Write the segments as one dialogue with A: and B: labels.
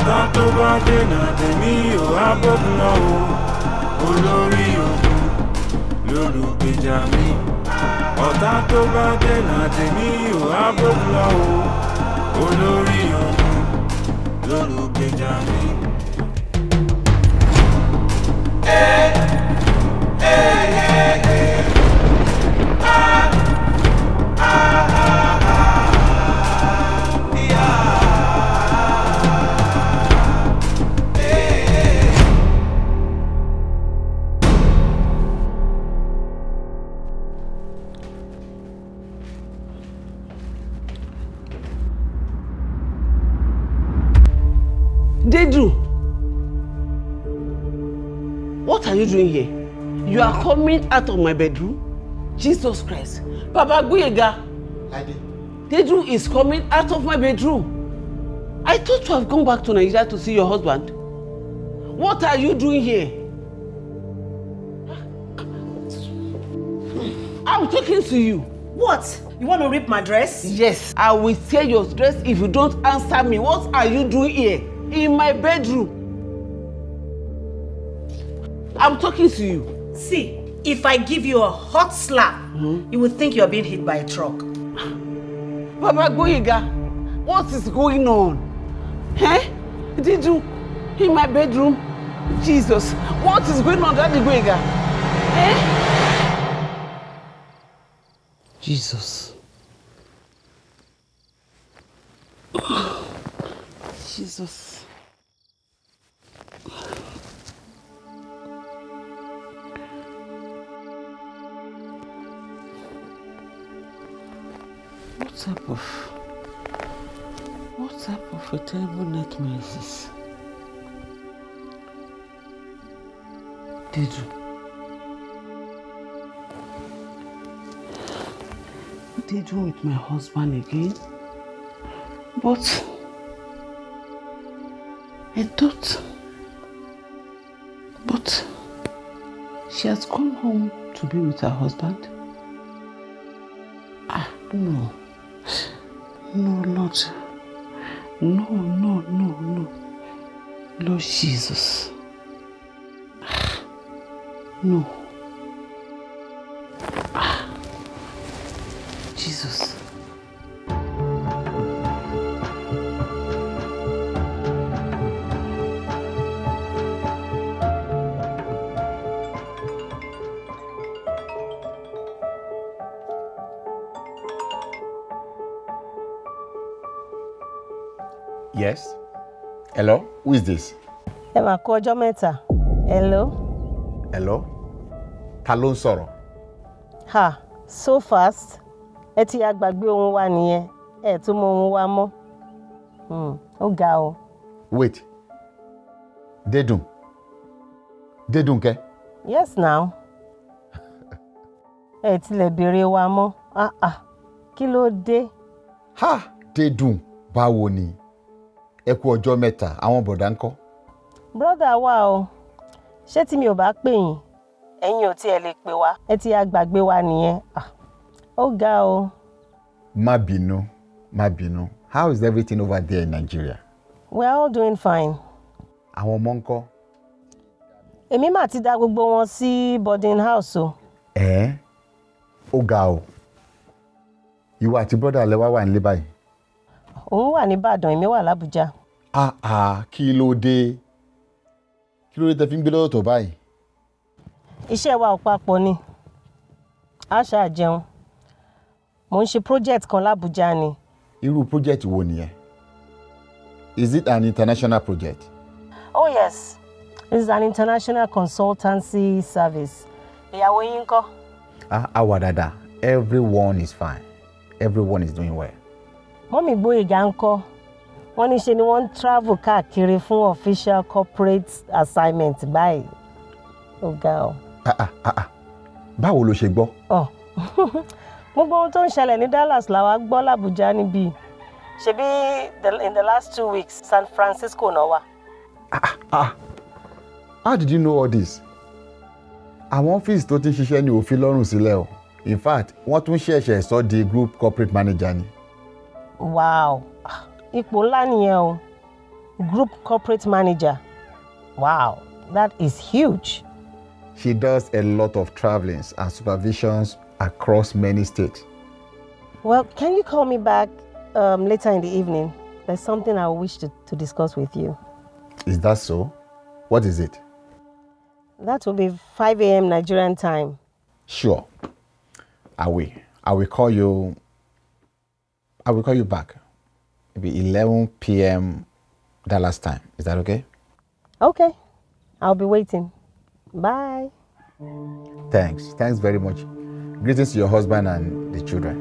A: ọ̀tá tó bá dènà tèmi ò á bókun náà o olórí ogun lólùgbèjà mi ọ̀tá tó bá dènà tèmi ò á bókun náà o olórí ogun lólùgbèjà mi.
B: Dedu, what are you doing here? You are coming out of my bedroom? Jesus Christ. Papa Guyega,
C: Lade.
B: Dedu is coming out of my bedroom. I thought you have gone back to Nigeria to see your husband. What are you doing here? I'm talking to you.
D: What? You want to rip my dress?
B: Yes, I will tear your dress if you don't answer me. What are you doing here? In my bedroom. I'm talking to you.
D: See, if I give you a hot slap, you would think you're being hit by a truck.
B: Papa Gboyega, what is going on? Eh? Did you in my bedroom? Jesus, what is going on, Daddy Gboyega? Eh? Jesus. Jesus. What type of what type of a terrible nightmare is this? Did you? Did you with my husband again? But I thought but she has gone home to be with her husband. Ah, no. No, Lord. No, no, no, no. Lord Jesus. Ah, No. Ah, Jesus.
C: Yes. Hello, who is this?
D: Ẹ máa kú ọjọ́ mẹ́ta. Hello?
C: Hello. Ta ló ń sọ̀rọ̀?
D: Ha, so fast. Ẹ ti ya gbàgbé ohun wa nìyẹn. Ẹ tún mọ ohun wa mọ́. Hmm, Ó ga o.
C: Wait. Dédùn. Dédùn kẹ́.
D: Yes now. Ẹ tilẹ̀ béèrè wa mọ́. Ah ah, kí ló dé?
C: Ha! Dédùn. Báwo ni? Ẹ kú ọjọ́ mẹ́ta, àwọn bọ̀dá ń kọ́.
D: Brọ́dà wa o, ṣé tí mi ò bá pè yín? Ẹ̀yin ò tiẹ̀ lè pè wá. Ẹ ti ya gbàgbé wa nìyẹn. Ah, Ó ga o.
C: Má bínú, má bínú. How is everything over there in Nigeria?
D: We are all doing fine.
C: Àwọn ọmọ ń kọ́.
D: Èmi mà ti dá gbogbo wọn sí boarding house o.
C: Ẹ̀ ó ga o. Ìwọ àti bọ́dà lẹ wá wà nílé báyìí.
D: Òun wà nìbàdàn, èmi wà l'Ábùjá.
C: Ah ah, kí ló dé? Kí ló dé tẹ fi ń gbé lọ́dọ̀ tó báyìí?
D: Iṣẹ́ wa ò papọ̀ ni. A ṣáà jẹun. Mo ń ṣe project kan l'Ábùjá ni.
C: Irú project wo nìyẹn? Is it an international project?
D: Oh yes, this is an international consultancy service. Ìyàwó yín kọ́.
C: Ah, a wà dáadáa. Everyone is fine. Everyone is doing well.
D: Mọ́mì Gbóyèga ń kọ́. Wọ́n ní ṣe ni wọ́n ń travel káàkiri fún official corporate assignment báyìí. Ó ga ọ.
C: Ah, ah, ah, ah. Báwo ló ṣe gbọ́?
D: Ọ̀ gbogbo ohun tó ń ṣẹlẹ̀ ní Dallas làwa gbọ́ l'Àbújá níbí. Ṣebí the- in the last two weeks San Francisco náà wà.
C: Ah, how did you know all this? Àwọn ọ́fíìsì tó ti ń ṣiṣẹ́ ní òfin lọ́rùn sílẹ̀ o. In fact, wọ́n tún ṣẹ̀ṣẹ̀ sọ di group corporate manager ni.
D: Wow, ipò ńlá nìyẹn o. group corporate manager. Wow, that is huge.
C: She does a lot of travelings and supervisions across many states.
D: Well, can you call me back um, later in the evening? There's something I wish to, to discuss with you.
C: Is that so? What is it?
D: That will be 5 a.m. Nigerian time.
C: Sure. I will. I will call you. I will call you back. Maybe 11 p.m. Dallas time. Is that okay?
D: Okay, I'll be waiting. Bye.
C: Thanks. Thanks very much. Greetings to your husband and the children.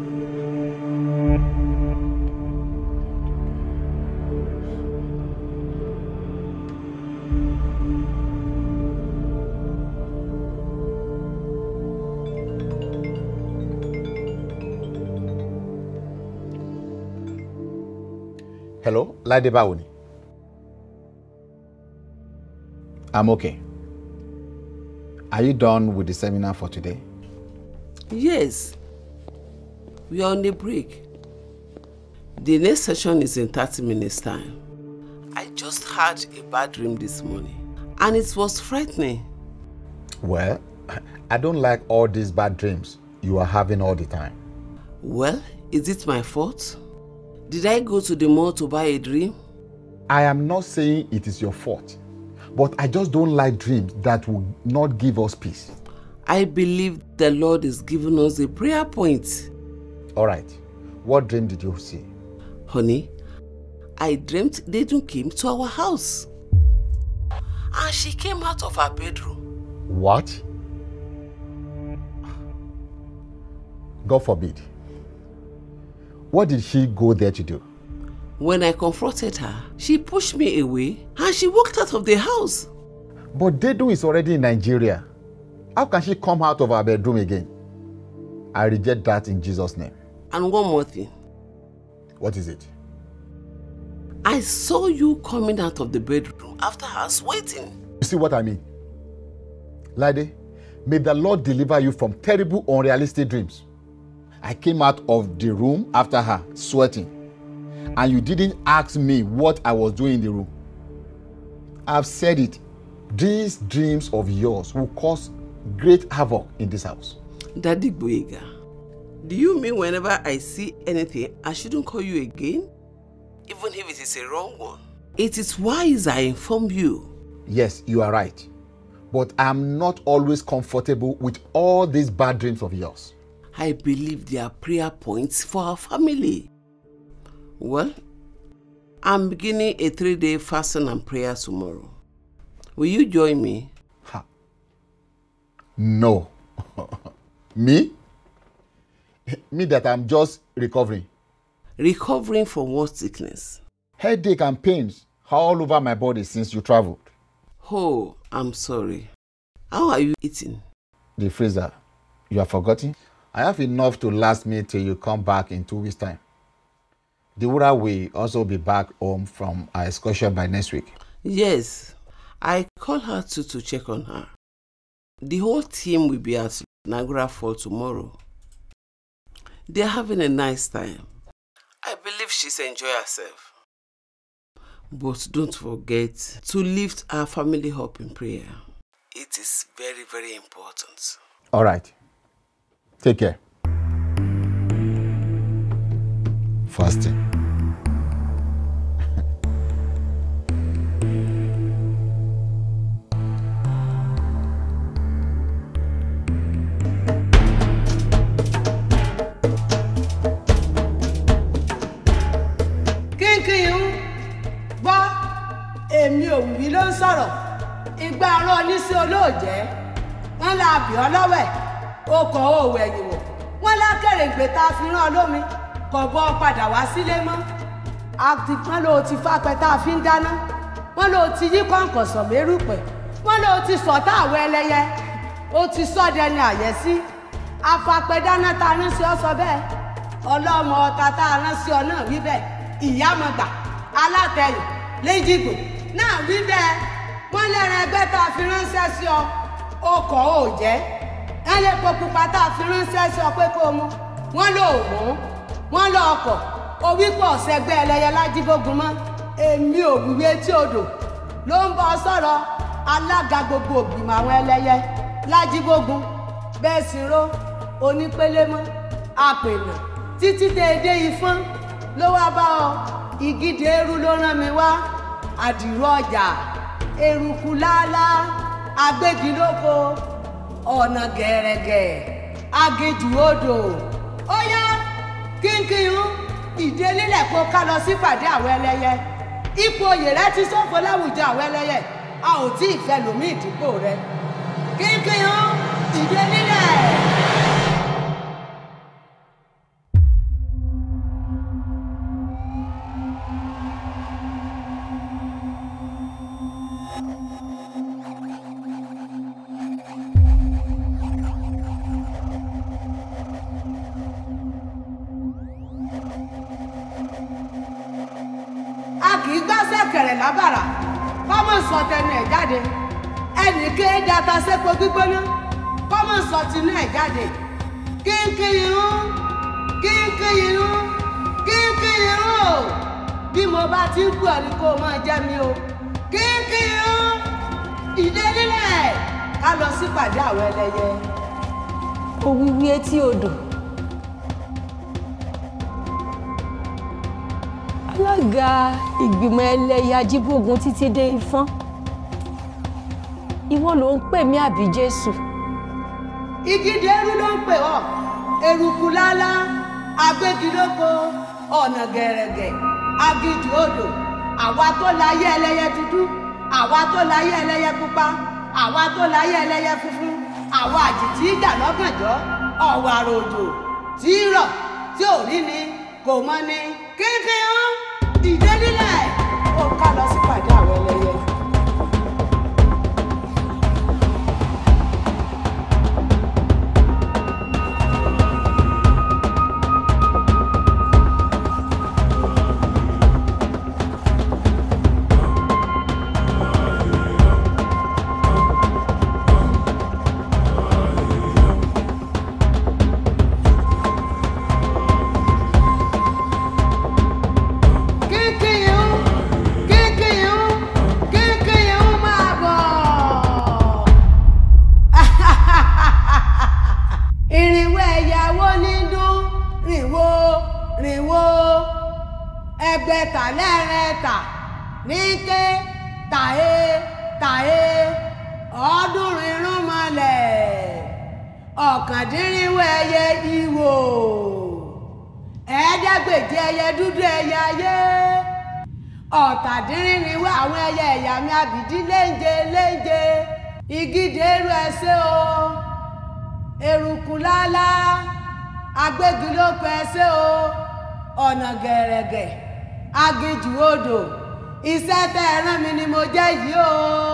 C: Hello, Lade Bawoni. I'm okay. Are you done with the seminar for today?
B: Yes. We are on a break. The next session is in 30 minutes' time. I just had a bad dream this morning and it was frightening.
C: Well, I don't like all these bad dreams you are having all the time.
B: Well, is it my fault? Did I go to the mall to buy a dream?
C: I am not saying it is your fault, but I just don't like dreams that will not give us peace.
B: I believe the Lord is giving us a prayer point.
C: All right, what dream did you see?
B: Honey, I dreamt Dedun came to our house. And she came out of her bedroom.
C: What? God forbid. What did she go there to do?
B: When I confronted her, she pushed me away and she walked out of the house.
C: But Dedu is already in Nigeria. How can she come out of her bedroom again? I reject that in Jesus' name.
B: And one more thing.
C: What is it?
B: I saw you coming out of the bedroom after us waiting.
C: You see what I mean? Lade, may the Lord deliver you from terrible, unrealistic dreams. I came out of the room after her, sweating, and you didn't ask me what I was doing in the room. I've said it. These dreams of yours will cause great havoc in this house.
B: Daddy Boyega, do you mean whenever I see anything, I shouldn't call you again? Even if it is a wrong one. It is wise I inform you.
C: Yes, you are right. But I'm not always comfortable with all these bad dreams of yours.
B: I believe they are prayer points for our family. Well, I'm beginning a three day fasting and prayer tomorrow. Will you join me?
C: Ha. No. Me? Me that I'm just recovering.
B: Recovering from what sickness?
C: Headache and pains all over my body since you traveled.
B: Oh, I'm sorry. How are you eating?
C: The freezer. You have forgotten? I have enough to last me till you come back in two weeks' time. Deborah will also be back home from our excursion by next week.
B: Yes, I called her too to check on her. The whole team will be at Niagara Fall tomorrow. They're having a nice time. I believe she's enjoying herself. But don't forget to lift our family up in prayer. It is very, very important.
C: All right. Take care. Fasting.
E: kínkín ń gbọ́ èmi òwúrí ló ń sọ̀rọ̀ ìgbà ọ̀rọ̀ oníṣẹ́ olóòjẹ́ wọ́n la bì ọ́ lọ́wẹ̀ okọ̀ òwò ẹ̀yìn wò wọ́n lákèrè ìgbé tá a fi rán ọ lómi kò bọ́ ọ padà wá sílé mọ́ àti wọ́n ló ti fapẹ́ tá a fi ń dáná wọ́n ló ti yí kọ̀ǹkọ̀sọ̀ mérùpẹ̀ wọ́n ló ti sọ̀tá àwọ̀ ẹlẹ́yẹ ó ti sọ́dẹ ní àyẹ́sí afapẹ́ dáná tá a rán sí ọ sọ bẹ́ẹ̀ ọlọ́mọ ọta tá a rán sí ọ náà wí bẹ́ẹ̀ ìyámọ̀gbà alátẹ̀yìn léjìgbò náà wí bẹ́ẹ̀ wọ́n lẹ́ran ẹgbẹ́ tá a fi ránṣẹ́ sí ọ ọkọ̀ ò jẹ́ ẹ lè po pupa tá a fi ránṣẹ́ sí ọ pé kó o mú wọ́n lò ó mú wọ́n lọ ọkọ̀ owípọ̀ ọ̀sẹ̀gbẹ́ ẹlẹ́yẹ lájíbógun mọ́ èmi ò wíwé etí odò ló ń bọ sọ̀rọ̀ alága gbogbo ògbìmọ̀ àwọn ẹlẹ́yẹ lájíbógun bẹ́ẹ̀ sì ró onípélémọ́ àpènà títí déédé ifọ́n ló wá bá ọ ìgídé eru ló rán mi wá àdìrú ọjà eruku lálá agbégilóko ọ̀nà gẹ̀rẹ̀gẹ̀ agéjù odò ó yá kínkín ìdélélẹ̀ kó ká lọ sípàdé àwọn ẹlẹ́yẹ ipò oyè rẹ ti ṣòfò láwùjọ àwọn ẹlẹ́yẹ a ò tí ì fẹ́ lòmí ìdìbò rẹ kínkín ìdélélẹ̀. a kì í gbáṣẹ́ kẹrẹ̀ lábàrà kọ́mọ̀ sọ tẹnu ẹ̀ jáde ẹnì ké data sépo gbígbóná kọ́mọ̀ sọ tinú ẹ̀ jáde kínkín irun kínkín irun kínkín irun o bí mo bá ti ń pè ọ́ ni kó o máa jẹ́ mi o kínkín irun ìdè nílẹ̀ ká lọ sípàdé àwọn ẹlẹ́yẹ.
F: òwìwí etí odò alága ìgbìmọ̀ ẹlẹ́yà ajíbógun títí dé ifọ́n ìwọ ló ń pè mí àbí jésù
E: ìgídé eru ló ń pè ọ́ eruku lálá agbégilóko ọ̀nà gẹ̀rẹ̀gẹ̀ agíjù odò àwa tó láyé ẹlẹ́yẹ dúdú àwa tó láyé ẹlẹ́yẹ pupa àwa tó láyé ẹlẹ́yẹ funfun àwa àjèjì ìjà lọ́gànjọ́ ọ̀wàrà òjò tí í rọ̀ tí ò rí ni kò mọ ni kínkín ó dìde nílẹ̀ ó ká lọ sípàdé àwọn ẹlẹ́yẹ. kínkín ó kínkín ó kínkín ó máa bọ̀. ìrìnwó ẹ̀yàwó ní dún rìnwó rìnwó ẹgbẹ̀ta lẹ́rẹ̀ẹ́ta ní ké tàhé tàhé ọ̀ọ́dúnrún irún mọ́lẹ̀ ọ̀kàndínrínwó ẹyẹ ìwò ẹ̀ẹ́dẹ́gbèje ẹyẹ dúdú ẹyẹ ayé ọ̀tàdínrínwó àwọn ẹyẹ ẹ̀yà mi àbìdí léńje léńje igídé eru ẹsẹ̀ o eruku lálá agbégilóko ẹsẹ̀ o ọ̀nà gẹ̀rẹ̀gẹ̀ aginjù odò iṣẹ́ tẹ́ ẹ rán mi ni mo jẹ́ yìí o.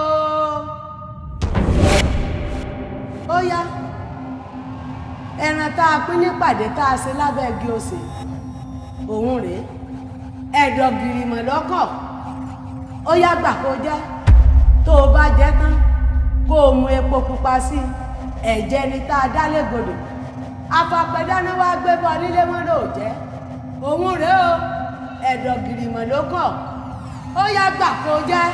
E: ó yá ẹran tá a pín nípàdé tá a ṣe lábẹ́ igi òsè òun rèé ẹ̀dọ̀ gìrìmọ̀ lọ́kọ̀ ó yá gbà kó jẹ́ tó o bá jẹ́ tán kó o mu epo pupa sí i ẹ̀jẹ̀ ni tá a dá légbodò afapẹ̀dáná wá gbé bọ́ nílé mọ́ ló jẹ́ òun rèé o ẹ̀dọ̀ gìrìmọ̀ lọ́kọ̀ ó yá gbà kó jẹ́.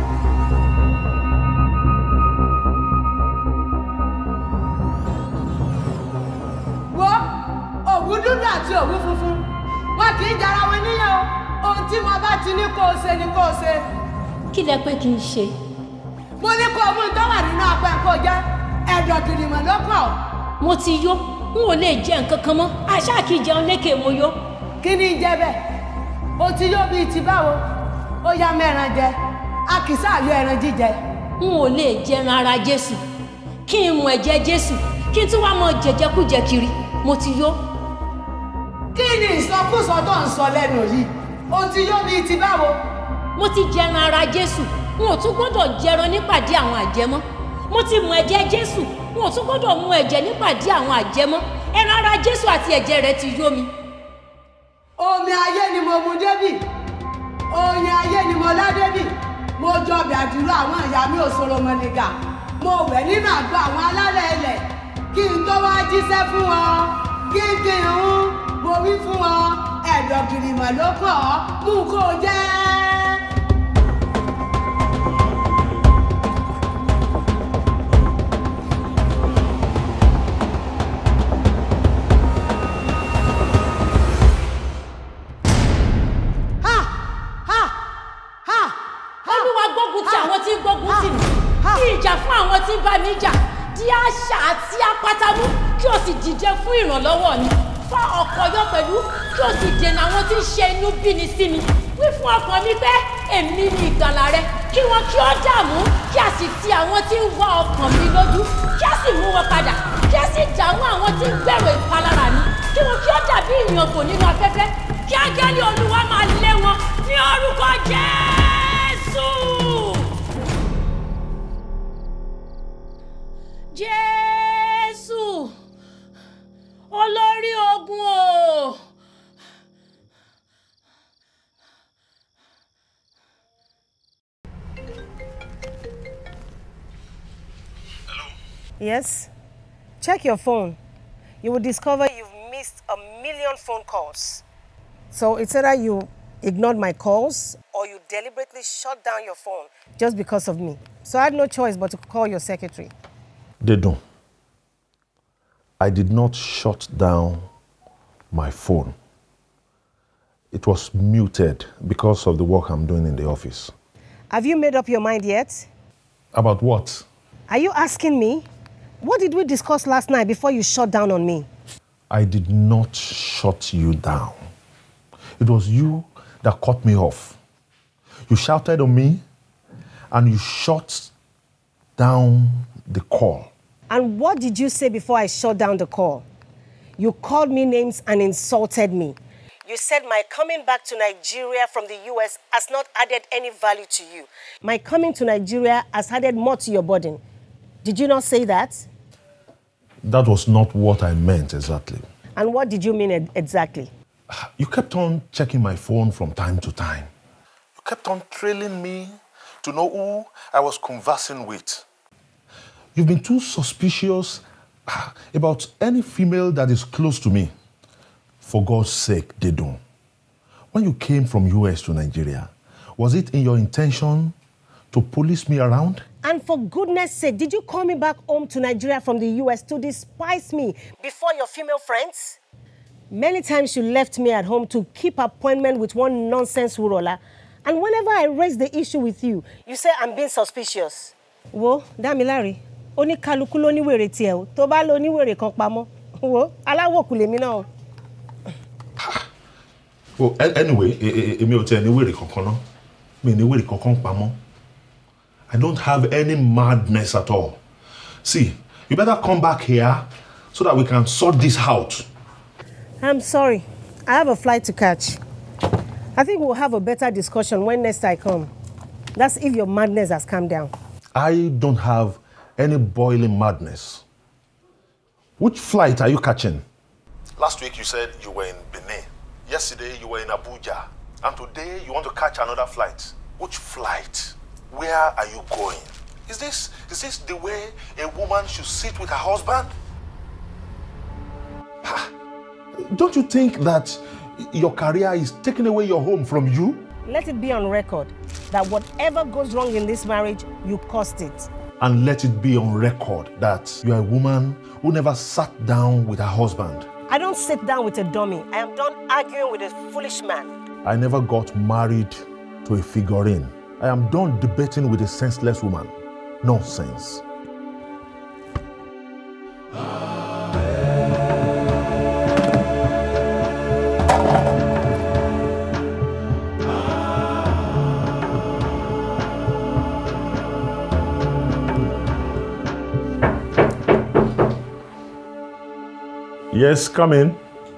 E: wo òwú dúdú àti òwú funfun wọn kì í jara wọn níyàn o ohun tí mo bá ti ní kó o ṣe ni kó o ṣe
F: kí lẹ pé kí n ṣe
E: mo ní kó o mú tó wà nínú apẹ́ kó o jẹ́ ẹ̀dọ̀ gìrìmọ̀ ló kọ̀
F: mo ti yó n ò lè jẹ nǹkan kan mọ́ àṣà kì í jẹun lékè mo yó
E: kí ni ń jẹ bẹ́ẹ̀ o ti yó bíi ti báwo ó yá mẹ́ran jẹ a kì í sáàyò ẹran jíjẹ
F: n ò lè jẹran ara jésù kí n mu ẹ̀jẹ̀ jésù kí n tún wá mọ jẹjẹkújẹ kiri mo ti yó
E: kí ni ìsọkúsọ tó ń sọ lẹ́nu yìí o ti yó bíi ti báwo
F: mo ti jẹran ara jésù n ò tún gbọ́dọ̀ jẹran nípàdé àwọn àjẹmọ́ mo ti mu ẹ̀jẹ̀ jésù n ò tún gbọ́dọ̀ mu ẹ̀jẹ̀ nípàdé àwọn àjẹmọ́ ẹran ara jésù àti ẹ̀jẹ̀ rẹ̀ ti yó mi
E: omi ayé ni mo mu débì oyin ayé ni mo lá débì mo jọbẹ̀ àdúrà àwọn ìyá mi òṣòro mọ̀nìgà mo wẹ̀ nínú àgọ́ àwọn alálẹ̀ ilẹ̀ kí n tó wá jíṣẹ́ fún wọn kí n kí n hún mo wí fún wọn ẹ̀dọ̀ gìrìmọ̀ ló kọ̀ ọ́ mú kó o jẹ́.
F: olúwa gbógun ti àwọn tí ń gbógun tì mí kí ìjà fún àwọn tí ń bá mi jà di àṣà àti apátámú kí o sì dìde fún ìrànlọ́wọ́ mi fa ọkọ̀ yọ pẹ̀lú kí o sì dènà àwọn tí ń ṣe inú bíni sí mi wí fún ọkàn mi pé èmi ni ìgbàlà rẹ kí wọn kí ó dààmú kí a sì ti àwọn tí ń wá ọkàn mi lójú kí a sì mú wọn padà kí a sì dààmú àwọn tí ń gbèrò ìpalára mi kí wọn kí ó dàbí ìyàngò nínú afẹ́fẹ́ kí ángẹ́lì olúwa máa lé wọn ní orúkọ jésù. jésù olórí ogun o.
D: Yes? Check your phone. You will discover you've missed a million phone calls. So it's either you ignored my calls or you deliberately shut down your phone just because of me. So I had no choice but to call your secretary.
G: Dedun, I did not shut down my phone. It was muted because of the work I'm doing in the office.
D: Have you made up your mind yet?
G: About what?
D: Are you asking me? What did we discuss last night before you shut down on me?
G: I did not shut you down. It was you that cut me off. You shouted on me and you shut down the call.
D: And what did you say before I shut down the call? You called me names and insulted me. You said my coming back to Nigeria from the US has not added any value to you. My coming to Nigeria has added more to your burden. Did you not say that?
G: That was not what I meant exactly.
D: And what did you mean e- exactly?
G: You kept on checking my phone from time to time. You kept on trailing me to know who I was conversing with. You've been too suspicious ah, about any female that is close to me. For God's sake, Dedun. When you came from US to Nigeria, was it in your intention to police me around?
D: And for goodness sake, did you call me back home to Nigeria from the US to despise me before your female friends? Many times you left me at home to keep appointment with one nonsense Wurola. And whenever I raise the issue with you, you say I'm being suspicious. Wo, Damilari, oníkálukú ló níwèrè tiẹ̀ o, tó bá lo oníwèrè kan pamọ́. Wo, aláwòkù lèmi náà o.
G: Well, a- anyway, e- e- èmi ò tiẹ̀ ní wèrè kankan ná. Mi ò ní wèrè kankan pamọ́. I don't have any madness at all. See, you better come back here so that we can sort this out.
D: I'm sorry. I have a flight to catch. I think we'll have a better discussion when next I come. That's if your madness has calmed down.
G: I don't have any boiling madness. Which flight are you catching? Last week you said you were in Benin. Yesterday you were in Abuja. And today you want to catch another flight. Which flight? Where are you going? Is this is this the way a woman should sit with her husband? Ha! Don't you think that your career is taking away your home from you?
D: Let it be on record that whatever goes wrong in this marriage, you caused it.
G: and let it be on record that you are a woman who never sat down with her husband.
D: I don't sit down with a dummy. I am done arguing with a foolish man.
G: I never got married to a figurine. I am done debating with a senseless woman. Nonsense. Yes, come in.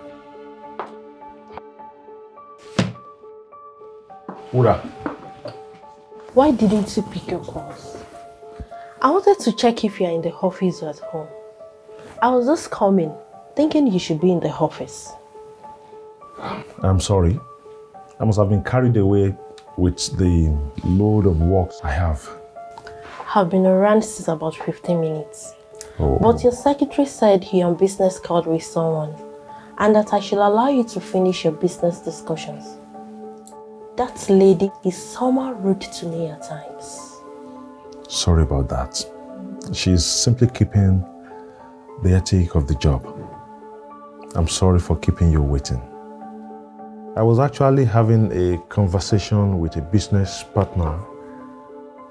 G: Ura,
H: Why didn't you pick your calls? I wanted to check if you are in the office or at home. I was just coming, thinking you should be in the office.
G: I'm sorry. I must have been carried away with the load of work I have.
H: I've been around since about 15 minutes.
G: Oh.
H: But your secretary said he on business called with someone and that I should allow you to finish your business discussions. That lady is somehow rude to me at times.
G: Sorry about that. She's simply keeping the ethic of the job. I'm sorry for keeping you waiting. I was actually having a conversation with a business partner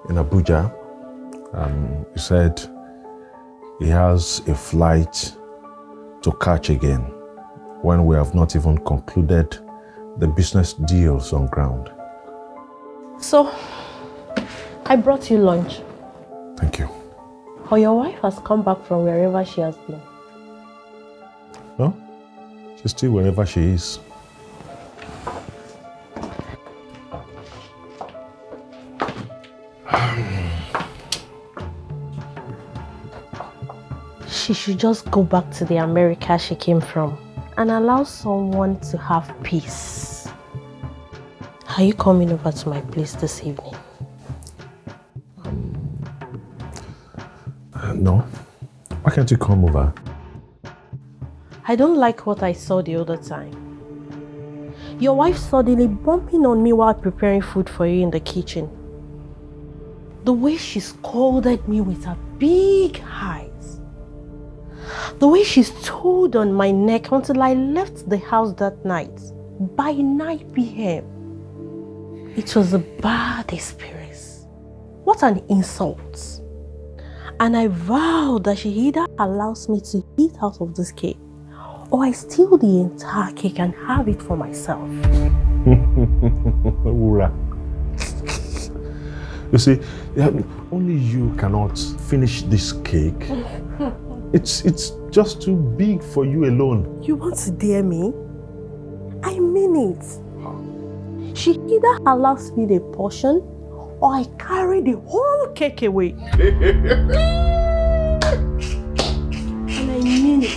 G: in Abuja. Um, he said he has a flight to catch again when we have not even concluded the business deals on ground.
H: So, I brought you lunch.
G: Thank you.
H: Or your wife has come back from wherever she has been.
G: No? She's still wherever she is.
H: She should just go back to the America she came from and allow someone to have peace. Are you coming over to my place this evening?
G: Uh, no. Why can't you come over?
H: I don't like what I saw the other time. Your wife suddenly bumping on me while preparing food for you in the kitchen. The way she scolded me with her big eyes. The way she stood on my neck until I left the house that night by 9 p.m. It was a bad experience. What an insult. And I vow that she either allows me to eat out of this cake or I steal the entire cake and have it for myself.
G: Wura. You see, yeah, only you cannot finish this cake. It's it's just too big for you alone.
H: You want to dare me? I mean it. She either allows me the portion or I carry the whole cake away. and I mean it.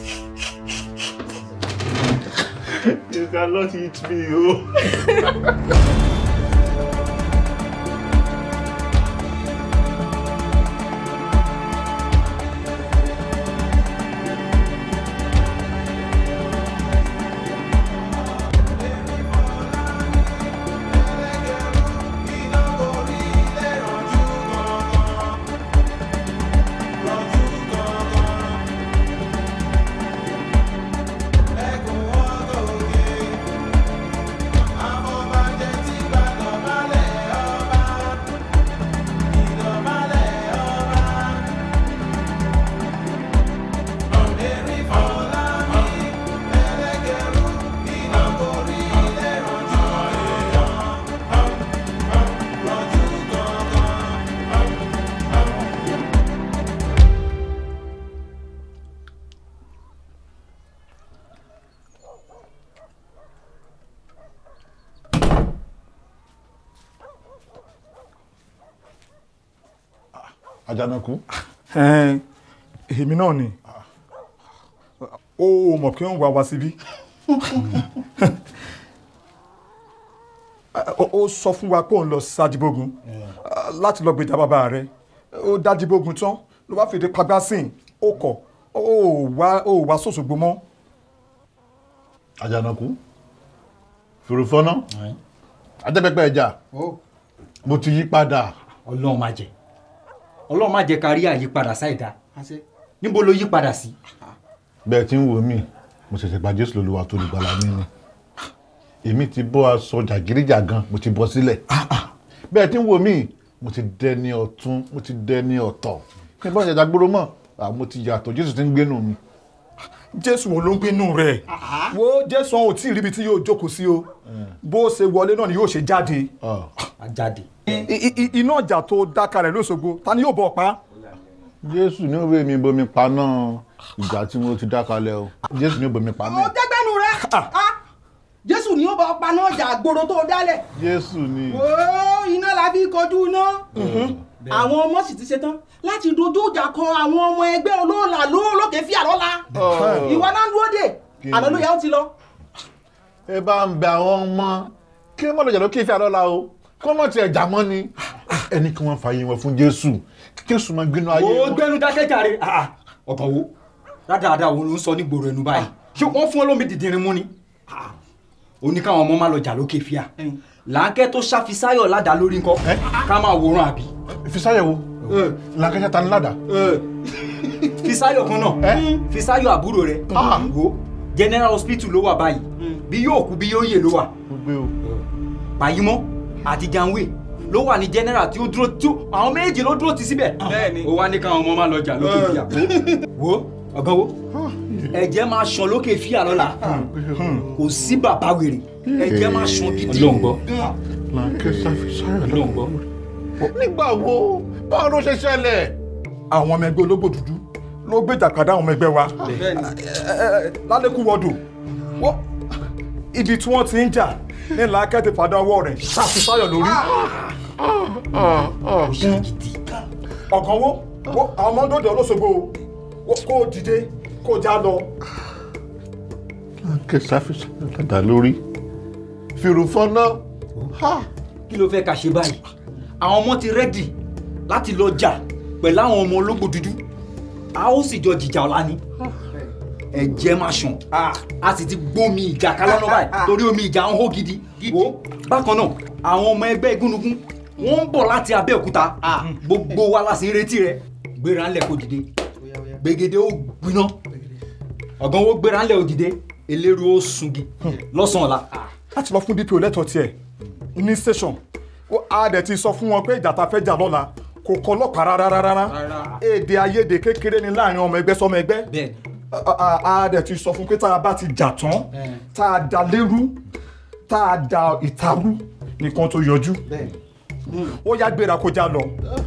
G: You cannot eat me, oh.
C: Àjànàkú.
I: Ẹn, èmi náà ni ó mọ̀ pé ń wá wá síbí Ó- ó sọ fún wa pé òun lọ sájíbógun láti lọ gbèjà bàbá rẹ̀ ó dájíbógun tán ló bá fèdè pagbá sìn ó kọ̀ ó wá ó wá sòṣogbo mọ́
C: Àjànàkú. Fòròfọ́nà. Adébẹ́pẹ́ ẹja. Mo ti yí padà.
J: ọlọ́run má jẹ́ ọlọ́run má jẹ́ ká rí àyípadà ṣáìdá níbo ló yí padà sí.
C: Bẹ́ẹ̀ tí ń wò mí, mo ṣẹ̀ṣẹ̀ gba Jésù lólúwa tó lùgbàlà mi ni. Èmi ti bọ́ aṣọ jàgídíjàgan, mo ti bọ́ sílẹ̀. Bẹ́ẹ̀ tí ń wò mí, mo ti dẹni ọ̀tún, mo ti dẹni ọ̀tọ̀. Kí n bá ṣẹ̀dá gbóró mọ̀, à, mo ti yàtọ̀, Jésù ti ń gbénu mi.
I: jésù wo ló ń gbénú rẹ̀ wo jésù ọ̀hún ò tí ì ríbi tí yóò jókòó sí o bó ṣe wọlé náà ni yóò ṣe jáde
J: àjáde.
I: I- i- iná ọjà tó dáka rẹ̀ lóṣogbo ta ni yóò bọ̀ pa
C: Jésù ní òwe mi bomi paná ìgbà tí mo ti dákalẹ̀ o. Jésù ní òbomi
E: ó
C: paná.
E: dẹ́gbẹ́nu rẹ̀ Ah, jésù ni ó bá paná ọjà àgbòrò tó dálẹ̀
C: Jésù ni.
E: Ó, iná la fi kọjú iná àwọn ọmọ sì ti ṣetán láti dojú ìjà kọ àwọn ọmọ ẹgbẹ́ olóòlà lóòlókè fíà lọ́la
C: Oh.
E: ìwọ náà ń dúró dè
C: Kí
E: àná ló
C: ni?
E: yẹ ó ti lọ.
C: ẹ bá ń bẹ àwọn ọmọ kí wọ́n lọ́jà ló kí ìfẹ́ àlọ́la o kí wọ́n mọ̀ tiẹ̀ jà mọ́ ni ẹni kí wọ́n fààyè wọn fún Jésù kí Jésù máa gbénu ayé
J: ó
C: wọn.
J: gbẹnu dákẹ́ jàre ọkàn wo dáadáa wo ló ń sọ ní gbòòrò ẹnu báyìí ṣé wọ́n fún olómi dìdìrín mú ni ó ní káwọn ọmọ má lọ jà lókè fíà làákẹ́ tó ṣàfisáyọ̀ ládàá lórí nǹkan ká máa wòran àbí.
C: Fisáyọ̀ wo làákẹ́sẹ̀ ta ni ládàá.
J: fisáyọ̀ kan náà fisáyọ̀ àbúrò rẹ̀ wo general hospital ló wà báyìí bí yóò kú bí yóò yè ló wà
C: gbogbo o.
J: pàyímọ́ àti janwe ló wà ní general tí ó dúró tí ó- àwọn méjì ló dúró ti síbẹ̀. bẹ́ẹ̀ni ó wá ní káwọn ọmọ máa lọ jà lókè fíà. wo ọ̀gán wo ẹ̀jẹ̀ máa ṣàn lókè fíà lọ́la kò sí bàbá wèrè ẹ̀jẹ̀ máa ṣàn gidi.
G: Ọlọ́run gbọ́.
C: làákẹ́ sáfìsáyọ̀
G: Ọlọ́run gbọ́.
C: nígbà wo báwo ló ṣe ṣẹlẹ̀.
I: àwọn ọmọ ẹgbẹ́ ológbò dúdú ló gbé ìjàkadà àwọn ọmọ ẹgbẹ́ wa lálẹ́kù wọ́dù wọ́ ibi tí wọ́n ti ń jà ní làákẹ́ ti fàdá ọwọ́ rẹ̀ ṣàfihàn lórí. ọ̀gán wo wo àwọn ọmọ dòdò olóṣogbo o kó o dìde kó o já lọ.
C: làákẹ́ sáfìsáyọ̀ dàda lórí fìrùfọ́nà.
J: kí ló fẹ́ ká ṣe báyìí àwọn ọmọ ti rẹ́dì láti lọ jà pẹ̀lú àwọn ọmọ ológbò dúdú a ó sì jọ jìjà ọ̀la ni ẹ̀jẹ̀ máa ṣàn a sì ti gbómi ìjà kálọ́nà báyìí torí omi ìjà ń hó gidi wo bákan náà àwọn ọmọ ẹgbẹ́ igúnnugún wọ́n ń bọ̀ láti abẹ́òkúta gbogbo wa la sì ń retí rẹ gbéra ńlẹ̀ kó dìde gbègede ó gbiná ọ̀gán wo gbéra ńlẹ̀ ó dìde eléru ó sungi lọ́sàn-án ọ̀la.
I: láti lọ fún dpo lẹ́tọ̀ọ́ tiẹ̀ ní station ó a dẹ̀ ti sọ fún wọn pé ìjà ta fẹ́ jà lọ́la kò kọ́ ọlọ́pàá rárá rárá èdè àìyedè kékeré ni láàrin ọmọ ẹgbẹ́ sọmọ ẹgbẹ́ A- a a dẹ̀ ti sọ fún pé tá a bá ti jà tán tá a da lérú tá a da ìtarú nìkan tó yọjú ó yá gbéra kó já lọ.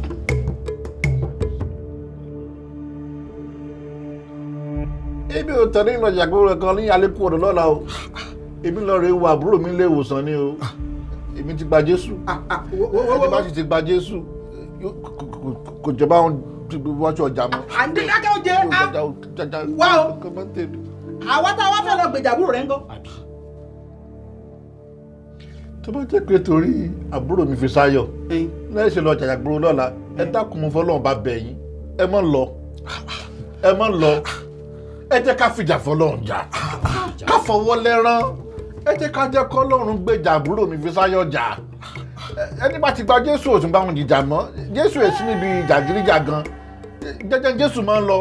C: èmi ò tẹ̀lé ìrìnàjà gbogbo kan ní alẹ́kùn ọ̀dọ̀ lọ́la o èmi lọ rè wo àbúrò mi lé ìwòsàn ni o èmi ti gba jésù ẹni bá sì ti gba jésù yóò- kò- kò- kò jọba òun wájú ọjà mọ́.
E: àdínlákẹ́ ó jẹ́ á wá o àwa tá a wá fẹ́ lọ gbèjà àbúrò rẹ̀ ń gọ́.
C: tó bá jẹ́ pé torí àbúrò mi fi sáyọ̀ lẹ́yìn ṣe lọ jàjà gbòòrò lọ́la ẹ dákun mo fọlọ́run bá bẹ̀ yín ẹ mọ̀ lọ ẹ mọ̀ lọ ẹ jẹ́ ká fìjà fọlọ́run jà ká fọwọ́ lẹ́rán ẹ jẹ́ ká jẹ́ kọ́lọ́run gbèjà àbúrò mi fi sáyọ̀ jà Ẹ- ẹni bá ti gba jésù ò tún bá wọn jìjà mọ́ jésù èsì níbi ìjàgídíjà gan jẹ́jẹ́ jésù máa ń lọ.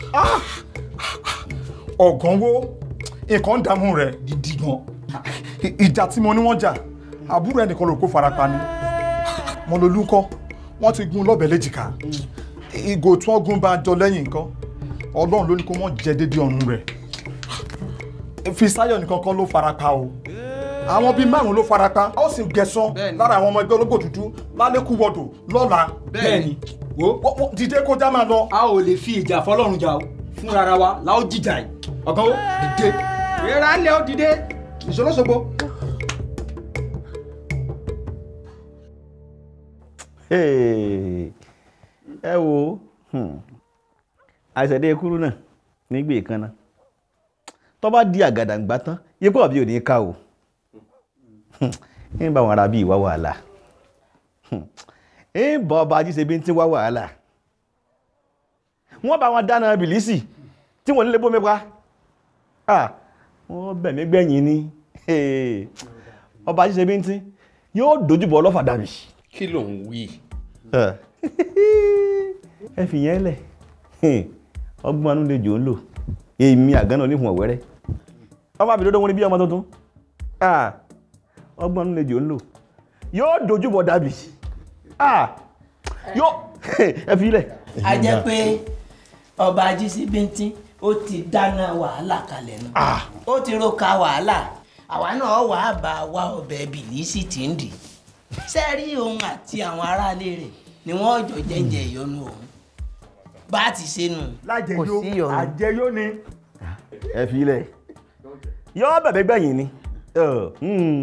I: ọ̀gán wo nǹkan ń dààmú rẹ̀
J: gidi gan.
I: ìjà tí mo ní wọ́n jà àbúrò ẹnìkan ló kó farapa ni mo lo lúkọ́ wọ́n ti gún lọ́bẹ̀ léjìká ìgò tí wọ́n gún bá jọ lẹ́yìn nǹkan ọlọ́run ló ní kó wọ́n jẹ dédé ọ̀run rẹ̀ Fisáyọ̀ nìkan kan ló farapa o àwọn bíi márùn ló farapa a ó sì gẹ̀sán lára àwọn ọmọ ẹgbẹ́ ológbò dúdú lálẹ́kù wọ̀dọ̀ lọ́la
J: bẹ́ẹ̀ni
I: wo dìde kó já máa lọ.
J: a ò lè fi ìjà fọlọ́run jà o fún rárá wa la ó jìjà yìí ọ̀gá ó dìde.
E: ìrora ńlẹ̀ ó dìde ìṣòro ṣogbo.
K: Hey, ẹ wo hmm, àìsèdè kúrú náà nígbè kan náà tó bá di àgàdàǹgbà tán yípo àbí òní ká o ń bá wọn ara bí ìwà wàhálà ń bọ ọba ajíṣe bí ń tí wá wàhálà wọ́n bá wọn dáná bìlísì tí wọ́n nílé bómi pa Ah, wọ́n bẹ̀mí gbẹ̀yìn ni Hey, ọba ajíṣe bí ń tí yóò dojúbọ ọlọ́fà dàbí
L: kí ló ń wí.
K: ẹ fi yẹn lẹ̀ ọgbọ́n anú lè jò ń lò èmi àgánà oníhùn ọ̀wẹ́rẹ́ ọmọ àbí lọ́dọ̀ wọn ni bí ọmọ tuntun Ah, ọgbọ́n anú lè jò ń lò yóò dojúbọ dàbí Ah, yóò ẹ fi lẹ̀.
M: a jẹ́ pé ọba ajísí bíntín ó ti dáná wàhálà kalẹ̀ nù ó ti ro ka wàhálà àwa náà wà á bá wa ọbẹ̀ bìlísì tí ń dì sẹ́ẹ̀rí òun àti àwọn aráalé rẹ̀ ni wọ́n jọ jẹ́ǹjẹ́ ìyọnu òun bá a ti ṣe nù.
I: lájẹyó àjẹyó ni.
K: ẹ fi lẹ̀ yóò bẹ̀bẹ̀ gbẹ̀yìn ni. Ẹ, hmm.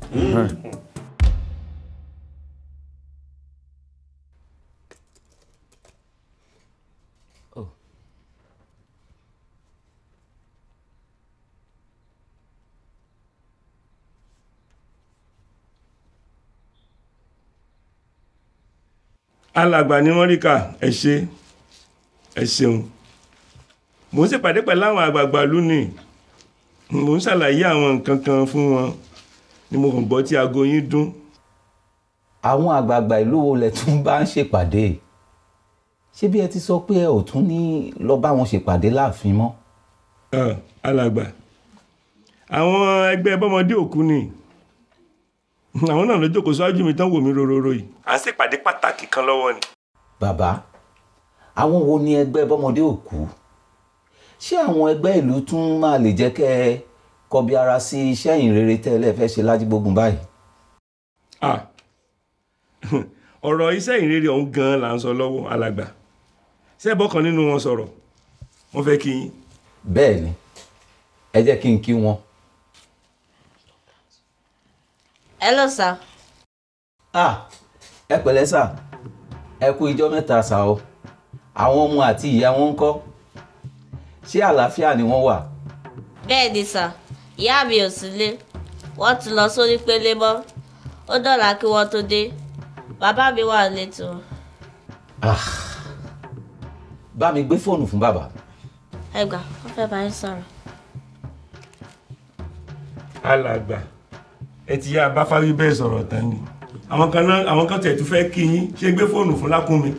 N: alàgbà ní mọ́ríkà ẹ ṣé ẹ ṣeun mo ń ṣèpàdé pẹ̀lú àwọn àgbààgbà lónìí mo ń ṣàlàyé àwọn nǹkan kan fún wọn ni mo kàn gbọ́ tí aago yín dún
O: àwọn àgbààgbà ìlú wo lẹ tún bá ń ṣèpàdé ṣé bí ẹ ti sọ pé ẹ ò tún ní lọ bá wọn ṣèpàdé láàfin mọ́.
N: Ah, alàgbà àwọn ẹgbẹ́ bọ́mọdé òkú ni àwọn náà ló jókòó síwájú mi tán wò mí rororo yìí à ń ṣèpàdé pàtàkì kan lọ́wọ́ ni.
O: bàbá àwọn wo ni ẹgbẹ́ bọ́mọdé òkú ṣé àwọn ẹgbẹ́ ìlú tún máa lè jẹ́ kẹ́ ẹ kọbi ara sí iṣẹ́ ìrere tẹ́lẹ̀ fẹ́ ṣe lájígbógun báyìí.
N: Ah, ọ̀rọ̀ iṣẹ́ ìrere ọ̀hún gan-an là ń sọ lọ́wọ́ alàgbà ṣẹ́bọ̀ kan nínú wọn sọ̀rọ̀ wọ́n fẹ́ kí yín.
O: bẹ́ẹ̀ ni ẹ jẹ́ kí n kí wọn.
L: Hello sir.
O: ah ẹ pẹ̀lẹ́ sà ẹ kú ijọ́ mẹ́ta sà o àwọn ọmọ àti ìyá wọn ń kọ́ ṣé àlàáfíà ni wọ́n wà.
L: bẹ́ẹ̀ ni sà ìyá mi ò sílé wọ́n ti lọ sórí pélé mọ́ ó dọ̀la kí wọ́n tó dé bàbá mi wà létò.
O: ah bá mi gbé fóònù fún bàbá.
L: ẹ gbà wọ́n fẹ́ bá yín sọ̀rọ̀.
N: alàgbà ẹ ti yá abáfáwí bẹ́ẹ̀ sọ̀rọ̀ tán ni àwọn kan náà àwọn kan tẹ̀ tún fẹ́ kí yín ṣé gbé fóònù fún lákúnmi.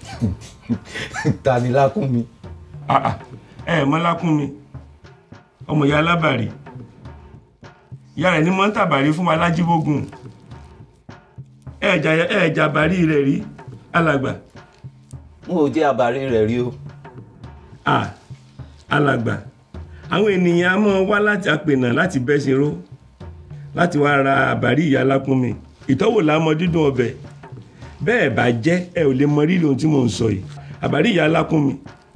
O: ta ni lákúnmi.
N: Ah, ah, ẹ ẹ mọ̀ lákúnmi ọmọ ìyá alábàrí ìyá rẹ̀ ní mọ́ ń tàbàrí fún wa lájíbógun ẹ̀ẹ̀jà ẹ̀ẹ̀jà bàrí rẹ̀ rí alàgbà.
O: n ò jẹ́ àbárí rẹ̀ rí o.
N: ah alàgbà àwọn ènìyàn á mọ́ wá láti apènà láti bẹ́sìn ró láti wá ra àbárí ìyá lákúnmi ìtọ́wò lámọ dídùn ọbẹ̀ bẹ́ẹ̀ bá jẹ́ ẹ ò lè mọ rírì ohun tí mò ń sọ yìí àbárí ìyá lákúnmi.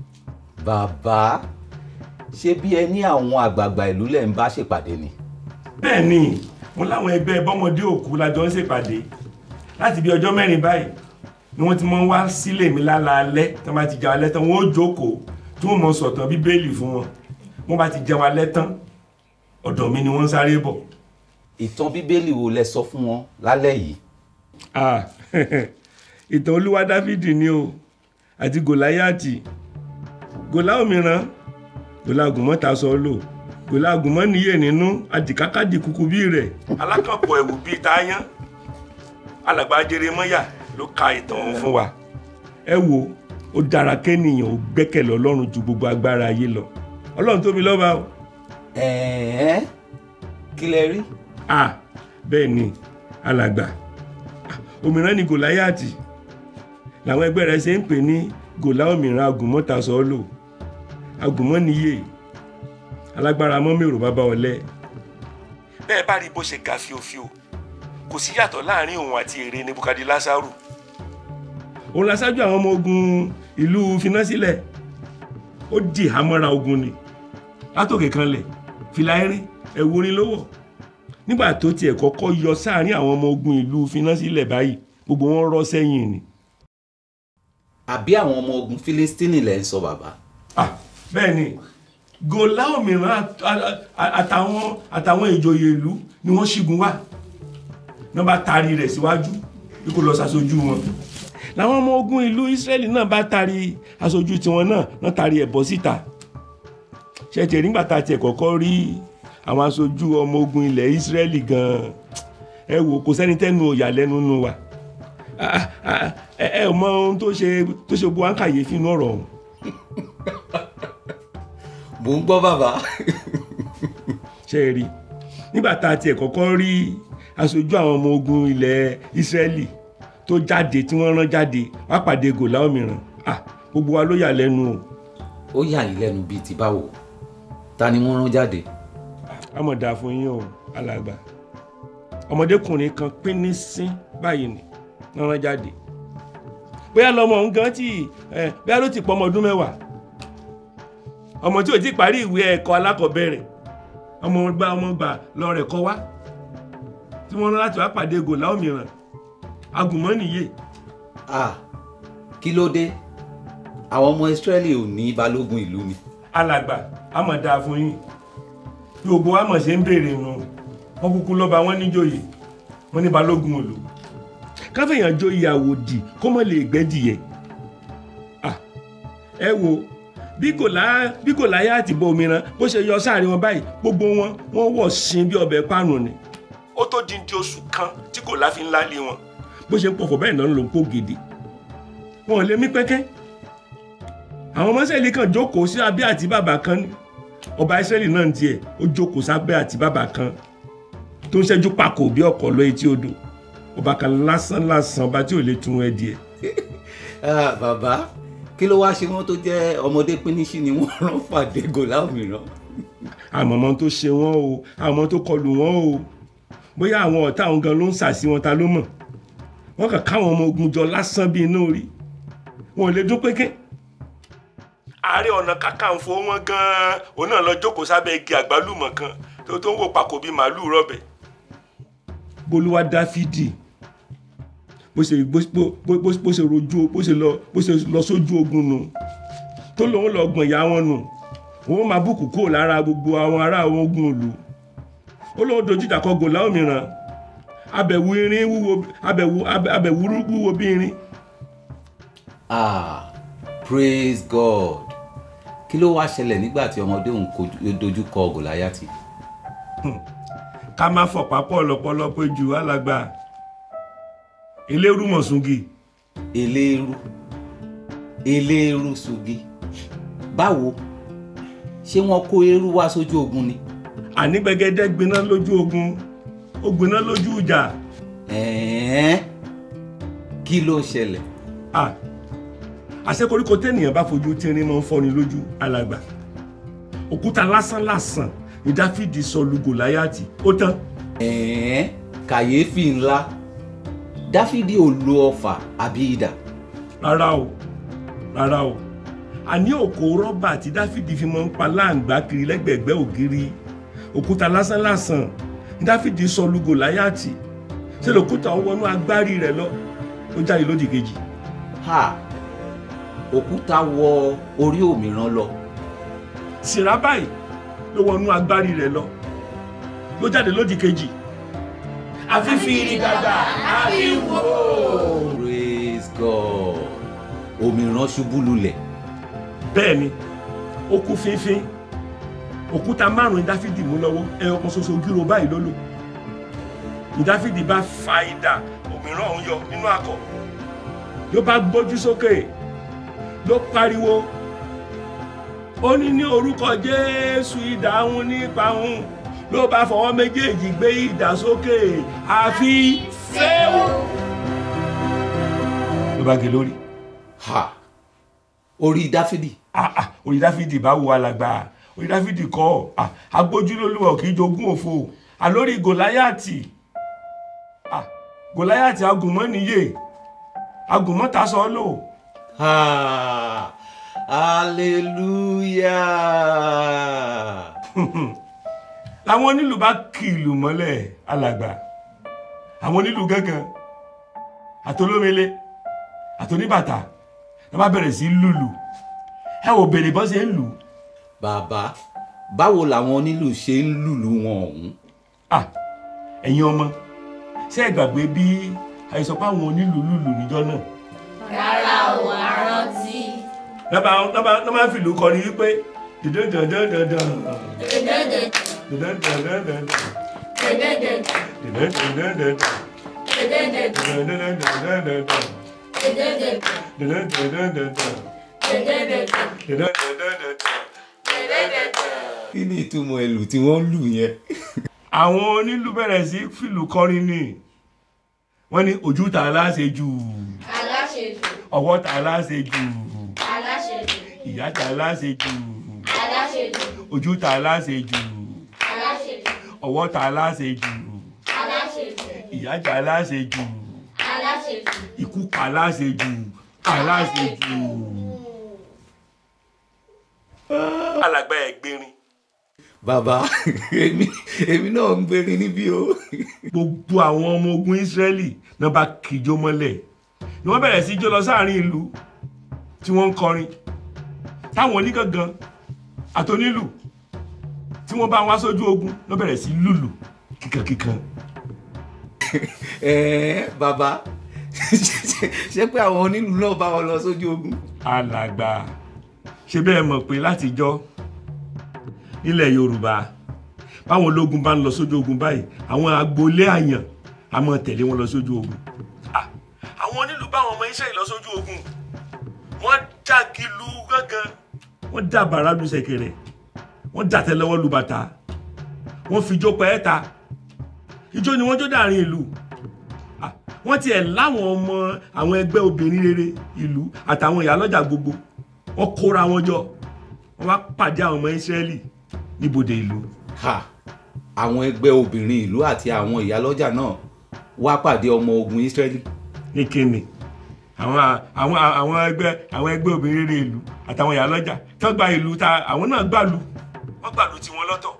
O: bàbá ṣé bí ẹ ní àwọn àgbààgbà ìlú lẹ̀ ń bá ṣèpàdé ni.
N: bẹ́ẹ̀ ni mo láwọn ẹgbẹ́ bọ́mọdé òkú lájọ ń ṣèpàdé láti bí ọjọ́ mẹ́rin báyìí ni wọ́n ti mọ́ wá sílé mi lálaalẹ́ tí wọ́n bá ti jẹun alẹ́ tán wọ́n ó jókòó tí wọ́n mọ̀ sọ̀tàn bíbélì fún wọn wọ́n bá ti jẹun alẹ́ tán ọ̀dọ̀ mi ni wọ́n ń sáré bọ̀.
O: ìtàn bíbélì wo lẹ sọ fún wọn lálẹ́ yìí.
N: Ah, ìtàn olúwa dáfídì ni o àti gòláyàtì gòlá òmíràn gòlá àgùnmọ́ ta sọ lò gòlá àgùnmọ́ níyè nínú àdìkákàdì kúkú bí rẹ̀ alákànpọ̀ ẹ̀wù bíi táyán alàgbà jeremáyà ló ka ìtàn ọ̀hún fún wa ẹ wo ó dára kẹ́nìyàn ó gbẹ́kẹ̀lé ọlọ́run ju gbogbo agbára ayé lọ ọlọ́run tóbi lọ́ba o.
O: ẹ̀ẹ́ kí lẹ rí.
N: ah bẹ́ẹ̀ ni alàgbà òmíràn ni gòláyàtì làwọn ẹgbẹ́ rẹ̀ ṣe ń pè ní gòlá òmíràn agùnmọ́ta sọ́ọ́lò agùnmọ́niyè alágbára mọ́mẹ́rò bàbá ọ̀lẹ. bẹ́ẹ̀ bá rí bó ṣe ga fíofío kò sí yàtọ̀ láàrin òun àti èrè nebukadi lásàrù òun lásájú àwọn ọmọ ogun ìlú finásílẹ̀ ó di ìhámọ́ra ogun ni látòkè kanlẹ̀ fìlà erin ẹ̀wù orin lówó nígbà tó tiẹ̀ kọ́kọ́ yọ sáàrin àwọn ọmọ ogun ìlú finásílẹ̀ báyìí gbogbo wọn rọ́ sẹ́yìn ni.
O: àbí àwọn ọmọ ogun fílístínì lẹ ń sọ bàbá.
N: bẹ́ẹ̀ ni gòlá òmíràn àtàwọn àtàwọn ìjòyè ìlú ni wọ́n ṣígun wá náà bá taari rẹ̀ síwájú bí kò lọ ṣàṣojú wọn làwọn ọmọ ogun ìlú Ísírẹ́lì náà bá taari aṣojú tiwọn náà náà taari ẹ̀ bọ́ síta ṣẹ̀tẹ̀ nígbà tá a tiẹ̀ kọ́kọ́ rí àwọn aṣojú ọmọ ogun ilẹ̀ Ísírẹ́lì gan-an ẹ wò kò sẹ́ni tẹ́nu òyà lẹ́nu nù wa ẹ ẹ mọ ohun tó ṣe tó ṣe gbọ́ àǹkàyè fínú ọ̀rọ̀ ọ̀hún.
O: mò ń gbọ́ bàbá.
N: ṣe é rí nígbà tá a tiẹ̀ kọ́kọ́ rí aṣojú àwọn ọmọ ogun ilẹ̀ Ísírẹ́lì tó jáde tí wọ́n rán jáde wá pàdé gòlá òmíràn gbogbo wa ló yà lẹ́nu o.
O: ó yà yín lẹ́nu bíi ti báwo ta ni wọ́n rán jáde.
N: amọ̀dà fún yín o alàgbà ọmọdékùnrin kan pín ní sín báyìí ni wọ́n rán jáde bóyá lọmọ òun gan tí bóyá ló ti pọ̀ ọmọ ọdún mẹ́wàá ọmọ tí ò ti parí ìwé ẹ̀kọ́ alákọ̀ọ́bẹ̀rẹ̀ ọmọ gba ọmọ gbà lọ rẹ̀ kọ́ wá tí wọ́n rán láti wá pàdé gòlá òmíràn agùnmọ́ nìyé.
O: ah kí ló dé àwọn ọmọ Ísírẹ́lì ò ní balógun ìlú ni.
N: alàgbà àmọ̀ dáa fún yín bí gbogbo àmọ̀ ṣe ń béèrè nu wọn kúkú lọ́ba wọn níjòyè wọn ní balógun òlò káfíńyàn joyè àwòdì kó mọ̀ lè gbẹ́dìyẹ. ẹ wo bí kò láyà àti bọ òmíràn bó ṣe yọ sáàrin wọn báyìí gbogbo wọn wọn wọ̀ sin bí ọbẹ̀ pánù ni. ó tó di di oṣù kan tí kò láfi ńlá lé wọn bó ṣe ń pọ̀fọ̀ bẹ́ẹ̀ náà ló ń kó gidi. wọn ò lè mí pẹ́kẹ́ àwọn ọmọ Ísírẹ́lì kan jókòó sí abẹ́ àti bàbá kan ní ọba Ísírẹ́lì náà ń tiẹ̀ ó jókòó sábẹ́ àti bàbá kan tó ń ṣẹ́jú pakò bí ọkọ̀ lọ etí odò ọba kan lásán lásán ọba tí ò lè tún ẹ díẹ̀.
O: Ah, bàbá kí ló wáá ṣe wọn tó jẹ́ ọmọdé pínísì ni wọ́n rán pàdé gòlá mìíràn.
N: àmọ́ ọmọ tó ṣe wọ́n o àmọ́ tó kọlù wọ́n o bóyá àwọn ọ̀tá àwọn gan ló ń sàsí wọn ta ló mọ̀ wọ́n kàn káwọn ọmọ ogun jọ lásán bíi iná orí wọn ò lè dún pékè ààrẹ ọ̀nà kàkàǹfò wọn gan-an òun náà lọ jókòó sábẹ́ igi àgbálùmọ̀ kan tó tó ń wò pàkó bíi màálù rọ̀bẹ̀ bolúwa dáfídì bó ṣe bó bó bó bó ṣe rojú bó ṣe lọ bó ṣe lọ sójú ogun nù tó lòun lọ gbọ̀n ìyá wọn nù òun máa bùkù kúrò lára gbogbo àwọn ará àwọn ogun ìlú ó lóun dojú ìjà kọ gòlá òmíràn abẹ̀wò irin wúwo abẹ̀wò abẹ̀wò wúwo bí irin
O: ah praise god kí ló wáá ṣẹlẹ̀ nígbà tí ọmọdé òun kojú- dojú kọ gòláyàtì.
N: ká má fọ̀pá pọ̀ lọ́pọ̀lọpọ̀ jù alàgbà eléérú mọ̀sùngì.
O: eléérú eléérú sugi báwo ṣé wọn kó eérú wá sójú ogun ni.
N: àní gbẹgẹdẹ gbiná lójú ogun ó gbiná lójú ìjà.
O: ẹ̀ẹ́n kí ló ṣẹlẹ̀.
N: ah àṣẹ koríko tẹ́nìyàn bá fojú tínrín máa ń fọ́ni lójú alàgbà òkúta lásán lásán ni dáfídì sọ lu gòláyàtì ó tán.
O: ẹ̀ẹ́n kàyéfì ńlá dáfídì ò lo ọfà àbí idà.
N: rárá o rárá o àní òkò rọ́bà tí dáfídì fi máa ń pa láǹgbá kiri lẹ́gbẹ̀ẹ́gbẹ́ ògiri òkúta lásán lásán ni dáfídì sọ lu gòláyàtì ṣe lòkúta ó wọnú agbárí rẹ̀ lọ ó jáde lódì kejì.
O: ha òkúta wọ orí òmíràn lọ.
N: sìrá báyìí ló wọnú agbárí rẹ̀ lọ ló jáde lódì kejì àfi fìrí dàgbà àfi wò.
O: praise god òmíràn ṣubú lulẹ̀.
N: bẹ́ẹ̀ ni ó kú fínfín òkúta márùn-ún dáfídì mú lọ́wọ́ ẹyọ kan ṣoṣo gírò báyìí ló lò ní dáfídì bá fa idà òmíràn ọ̀hún yọ nínú akọ ló bá gbójú sókè ló pariwo ó ní ní orúkọ jésù idà ń nípa ń ló bá fọwọ́ méjèèjì gbé idà sókè àfi fẹ́ẹ́ ló bá gé lórí.
O: ha orí dáfídì.
N: ah ah orí dáfídì bá wo alàgbà orí dáfídì kọ́ ah agbójúlólúwọ̀ kì í jogún òfo àlórí gòláyàtì ah gòláyàtì agùnmọ́ níyè agùnmọ́ ta sọ lò.
O: ha hallelujah.
N: làwọn onílù bá kì ìlù mọ́lẹ̀ alàgbà àwọn onílù gángan àtolómele àtoníbàtà ló bá bẹ̀rẹ̀ sí í lùlù ẹ wò bèrè bọ́ ṣe ń lù.
O: bàbá báwo làwọn onílù ṣe ń lùlù wọn ọ̀hún.
N: ah ẹ̀yin ọmọ ṣé ẹ gbàgbé bí àìsàn pé àwọn onílù lùlù níjọ́ náà.
L: rárá o àrántí.
N: lọ́ba lọ́ba lọ́ba fìlú kọrin wípé dìdán dandan dandan
L: Dèdèdè,
N: dìdán dandan dandan
L: dèdèdè,
N: dìdán dandan dandan
L: dèdèdè,
N: dìdán dandan dandan
L: dèdèdè,
N: dìdán dandan dandan
L: dèdèdè,
N: dìdán dandan dandan.
L: dèdèdè.
O: kí ni ìtumọ̀ ẹlù tí wọ́n ń lù yẹn.
N: àwọn onílù bẹ̀rẹ̀ sí fìlù kọrin ni wọ́n ní ojú ta aláṣẹ jù
L: Aláṣejù,
N: ọwọ́ ta aláṣẹ jù
L: aláṣejù,
N: ìyá ta aláṣẹ jù
L: aláṣejù,
N: ojú ta aláṣẹ jù
L: aláṣejù,
N: ọwọ́ ta aláṣẹ jù
L: aláṣejù,
N: ìyá ta aláṣẹ jù
L: aláṣejù.
N: ikú pa aláṣẹ jù aláṣẹ jù. alàgbà ẹ̀gbẹ́rin
O: bàbá èmi èmi náà ń gbérin níbí o.
N: gbogbo àwọn ọmọ ogun Ísírẹ́lì náà bá kíjó mọ́lẹ̀ ni wọ́n bẹ̀rẹ̀ sí jó lọ sáàrin ìlú tí wọ́n ń kọrin táwọn onígangan àtonílù tí wọ́n bá wá sójú ogun ló bẹ̀rẹ̀ sí lùlù kíkankíkan.
O: ẹ̀ẹ́ bàbá ṣé pé àwọn onílù náà bá wọn lọ sójú ogun.
N: alàgbà ṣe bẹ́ẹ̀ mọ̀ pé látijọ́ nílẹ̀ Yorùbá báwọn ológun bá ń lọ sójú ogun báyìí àwọn agboolé àyàn a máa tẹ̀lé wọn lọ sójú ogun. Ah, àwọn onílù báwọn ọmọ Ísírẹ́lì lọ sójú ogun wọ́n jágilu gángan wọ́n dá bàrà lu ṣẹ̀kẹ̀rẹ̀ wọ́n dá tẹ́lẹ̀wọ́ lu bàtà wọ́n fi jó pẹ́ẹ́ta ijó ni wọ́n jó dàrin ìlú Ah, wọ́n tiẹ̀ láwọn ọmọ àwọn ẹgbẹ́ obìnrin rere ìlú àtàwọn ìyálọ́jà gbogbo wọ́n kóra wọn jọ wọ́n wá pàdé àwọn ọmọ Ísírẹ́lì níbodè ìlú.
O: ha àwọn ẹgbẹ́ obìnrin ìlú àti àwọn ìyálọ́jà náà wá pàdé ọmọ ogun Ísírẹ́lì.
N: ní kíni àwọn àwọn àwọn ẹgbẹ́ àwọn ẹgbẹ́ obìnrin rere ìlú àtàwọn ìyálọ́jà tó gba ìlú ta àwọn náà gbàlú wọ́n gbàlú tiwọn lọ́tọ̀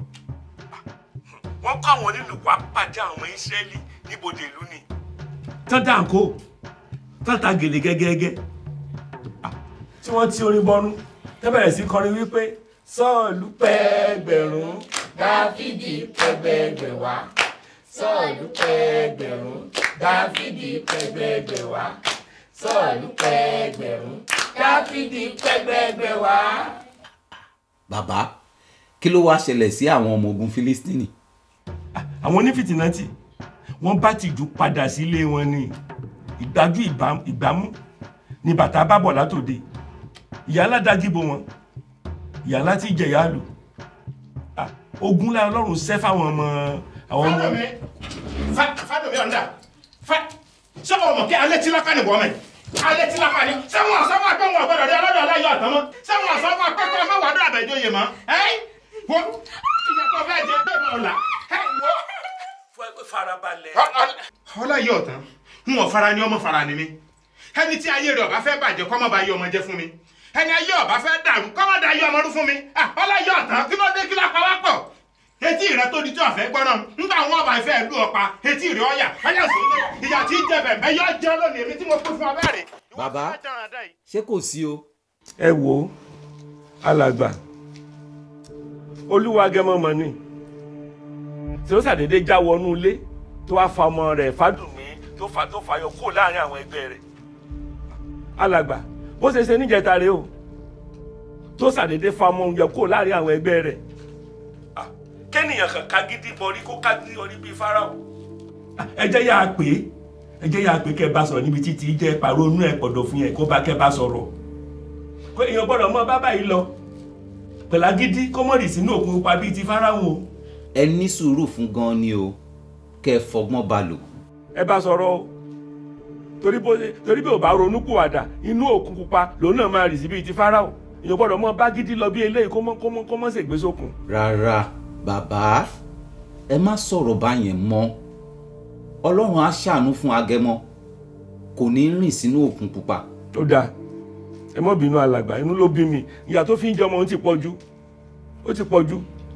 N: wọ́n kọ́ àwọn nílùú wá pàdé àwọn ọmọ Ísírẹ́lì níbodè ìlú ni tán dáńkó tán ta gèlè gẹ́gẹ́gẹ́ Ah, tí wọ́n ti orin bọnú tẹ́ bẹ̀rẹ̀ sí kọrin wípé sọ́ọ̀lù pẹ́ẹ́gbẹ̀rún dáfídì pẹ́gbẹ́gbẹ̀wá sọ́ọ̀lù pẹ́ẹ́gbẹ̀rún dáfídì pẹ́gbẹ́gbẹ̀wá sọ́ọ̀lù pẹ́ẹ́gbẹ̀rún dáfídì pẹ́gbẹ́gbẹ̀wá.
O: bàbá kí ló wá ṣẹlẹ̀ sí àwọn ọmọ ogun Fílístínì.
N: àwọn onífìtìnàtì wọ́n bá tìjú padà sílé wọn ní ìgbájú ìbá- ìgbámú ni bàtà bá bọ̀ látòde ìyá aládàgìbò wọn ìyá láti jẹ̀yà lù Ah, ogun lára ọlọ́run ṣẹ́ fáwọn ọmọ àwọn ọmọ
P: Fádọ̀mí Fádọ̀mí ọ̀ndà sọ́wọ́ ọmọ kí alẹ́ tí lápá ni wọ́n mẹ́ alẹ́ tí lápá ni sẹ́wọ̀n sọ́wọ́ àgbọ̀ngàn ọ̀gbọ́dọ̀ dé ọlọ́dọ̀ aláyọ̀ àtọ́ mọ́ sẹ́wọ̀n sọ́wọ́ akẹ́kọ̀ọ́ ọmọ wàdó àbẹ̀jọyè mọ́ ẹ́ wọ́n ìyàtọ̀ fẹ́ jẹ bẹ́ẹ̀ mọ́ ọ̀la ẹ́ wọ́n.
N: farabalẹ̀.
P: ọláyọ̀ ọ̀tán n ò fara ni ọmọ fara ni mi ẹni tí ayé rẹ̀ ọba fẹ́ bàjẹ́ kọ́ mọ́ bá yé ọmọ jẹ́ fún mi ẹni ayé ọba fẹ́ dàrú kọ́ mọ́ da ayé ọmọ rú fún mi Ah, ọláyọ̀ ọ̀tán kí ló dé kí ló pa wá pọ̀ etí rẹ tó di tí ọ̀fẹ́ gbọ́nà nígbà àwọn ọba ìfẹ́ ìlú ọ̀pá etí rẹ ọ̀yà ọ̀yà sóde ìyà tí ń jẹ bẹ̀bẹ̀ yọ jẹ́ lónìí èmi tí mo pín fún ọ bẹ́ẹ̀ rè.
O: bàbá ṣé kò sí o.
N: ẹ wo alàgbà olúwa gẹmọ mọ ni tí ó ṣàdédé já wọnú ilé tó wá fa ọmọ rẹ̀ fádùnmí tó fa tó fàyọ kúrò láàrin àwọn ẹgbẹ́ rẹ̀ alàgbà bó ṣe ṣe níjẹta rèé o tó ṣàdédé fa ọmọ oúnjẹ kúrò láàrin àwọn ẹgbẹ́ rẹ̀ Ah, kẹ́nìyàn kan ká gidi bọrí kó ká gidi orí bíi fáráò Ah, ẹ jẹ́ yà á pè é ẹ jẹ́ yà á pè é kẹ́ ẹ bá sọ̀rọ̀ níbi títí jẹ́ pàrọ̀ inú ẹ̀ pọ̀dọ̀ fún yẹn kó bá kẹ́ ẹ bá sọ̀rọ̀ pé èèyàn gbọ́dọ̀ mọ bábà yìí lọ pẹ̀lá gidi kó mọ̀rì sínú òkun pupa bíi ti fáráhùn o.
O: ẹ ní sùúrù fún gan ni o kẹ́ ẹ fọgbọ́n bá lò.
N: ẹ bá sọ̀rọ̀ o torí bó torí bí ò bá ronú kùwàdà inú òkun pupa lòun náà máa rì sí bíi ti fáráhùn èèyàn gbọ́dọ̀ mọ bá gidi lọ bí eléyìí kó mọ́ kó mọ́ kó mọ́ ṣègbè sókun.
O: rárá bàbá ẹ má sọ̀rọ̀ báyẹn mọ́ ọlọ́run á ṣàánú fún agẹmọ kò ní rìn sínú òkun pupa.
N: ó dáa ẹ mọ́ bínú alàgbà inú ló bí mi ìyà tó fi ń jẹ ọmọ ó ti pọ̀ jù ó ti pọ̀ jù.